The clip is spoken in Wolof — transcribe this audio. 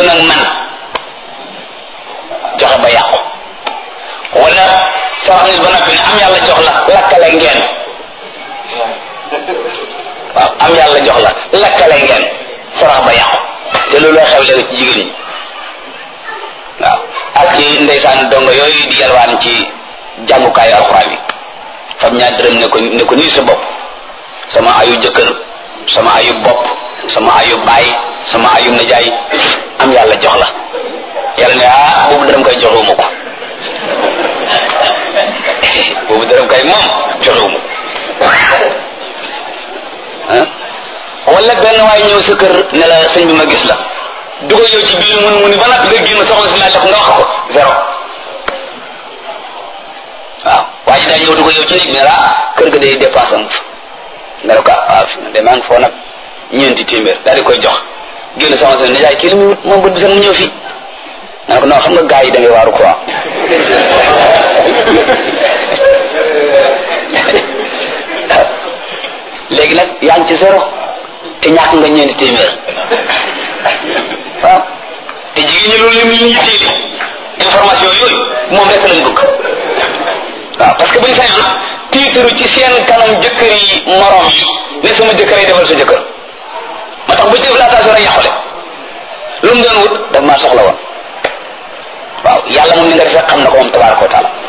doon ak man joxe ba yàqu wala sarax nit ba noppi ne am yàlla jox la lakkale ngeen waaw am yàlla jox la lakkale ngeen sarax ba yàqu te loolu loo xew léegi ci jigéen ñi waaw ak ci ndeysaan dongo yooyu di yalwaan ci jàngukaayu alxuraan yi fam ñaar dërëm ne ko ne ko nii sa bopp sama ayu jëkkër sama ayu bopp sama ayu baay sama ayu najaay am yàlla jox la yàlla ne ah boobu dërëm koy joxewuma ko boobu dërëm kay moom joxewuma ko wala benn waay ñëw sa kër ne la sëñ bi ma gis la dugal yow ci biir mun muni ba nag nga génn soxna si laaj la ko nga wax ko zéro waaw waa ji daa ñëw dugal yow ci néeg ne la kër ga day dépense am nga ne ko waaw fi de maa ngi foo nag ñeenti téeméer daal di koy jox génn soxna si ne jaay kii li mu moom bët bi sax mu ñëw fii nga ne ko non xam nga gars yi da ngay waaru quoi léegi nag yaa ngi ci zéro te ñàkk nga ñeenti téeméer waaw te jigéen ñi loolu lim li ñuy téeli information yooyu moom rek lañ bëgg waaw parce que buñ sañoon tiitaru ci seen kanam jëkkër yi morom yi ne sama jëkkër yi defal sa jëkkër moo tax bu ci def laatation rek yàqule lu mu doon wut daf maa soxla woon waaw yàlla moom ni nga defee xam na ko moom tabaraka wa taala